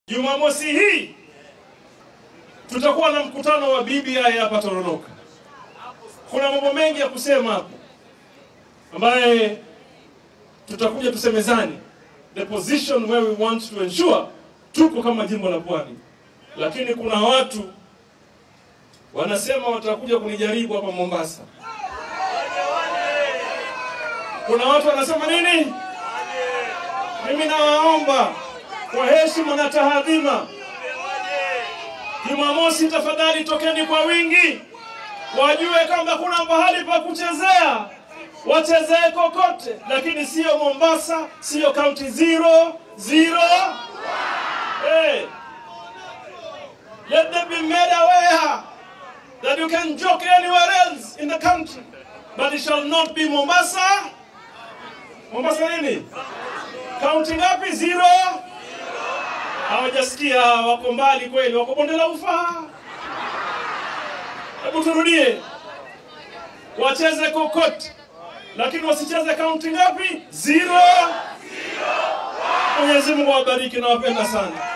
Jumamosi hii tutakuwa na mkutano wa BBI hapa Tononoka. Kuna mambo mengi ya kusema hapo ambaye tutakuja tusemezani the position where we want to ensure tuko kama jimbo la Pwani, lakini kuna watu wanasema watakuja kunijaribu hapa Mombasa. Kuna watu wanasema nini? Mimi nawaomba kwa heshima na tahadhima, Jumamosi tafadhali tokeni kwa wingi, wajue kwamba kuna pahali pa kuchezea, wachezee kokote, lakini sio Mombasa, sio county zero zero. Hey, let them be made aware that you can joke anywhere else in the country, but it shall not be Mombasa. Mombasa nini? Kaunti ngapi? Zero. Hawajasikia, wako mbali kweli, wako bonde la ufa. Hebu turudie, wacheze kokote, lakini wasicheze kaunti ngapi? Zero. Mwenyezi Mungu awabariki, nawapenda sana.